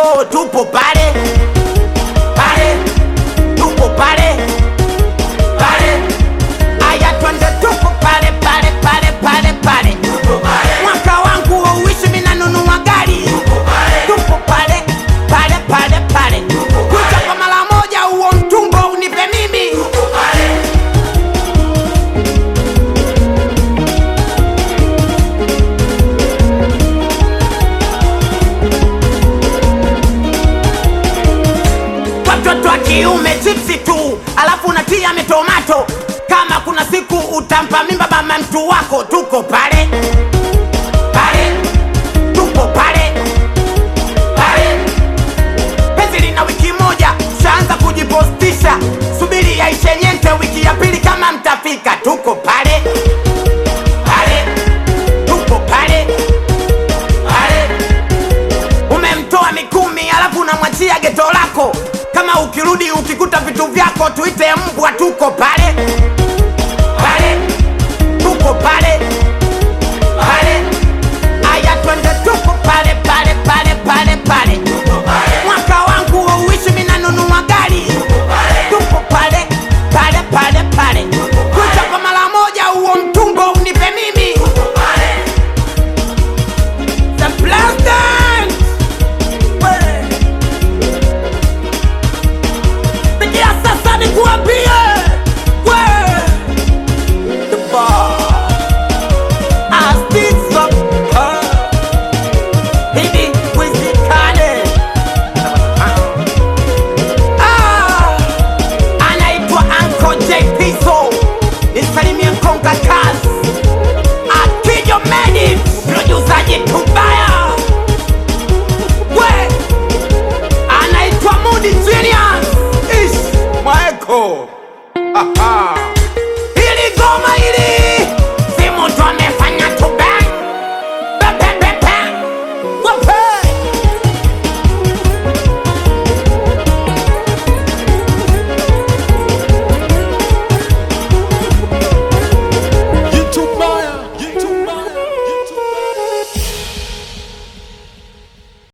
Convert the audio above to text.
Mwaeko tupo pale pale, tupo pale pale, aya twende tupo pale pale pale pale pale, mwaka wangu wauishi mina nunua gari, tupo pale pale pale pale, kucha kwa mara moja, huo mtumbo unipe mimi watoto wa kiume chipsi tu, alafu unatia mitomato. Kama kuna siku utampa mimba mama mtu wako, tuko pale pale, tuko pale pale. Penzi lina wiki moja, shaanza kujipostisha, subiri yaishe nyente, wiki ya pili kama mtafika, tuko pale pale, tuko pale pale umemtoa mikumi alafu unamwachia geto lako kama ukirudi ukikuta vitu vyako tuite mbwa tuko pale pale tuko pale pale aya twende tuko pale pale pale pale pale mwaka wangu wauishi minanunua gari tuko pale pale pale pale kucha kwa mara moja huo mtumbo unipe mimi The Blasters! Sikia sasa nikuambie we the bar Astizo Hivi wizikane Ah Anaitwa Uncle J Pizzo Nisalimie Konga Kazi Akijo Meni Produsaji Tubaya We anaitwa Mudi Genius Ish Mwaeko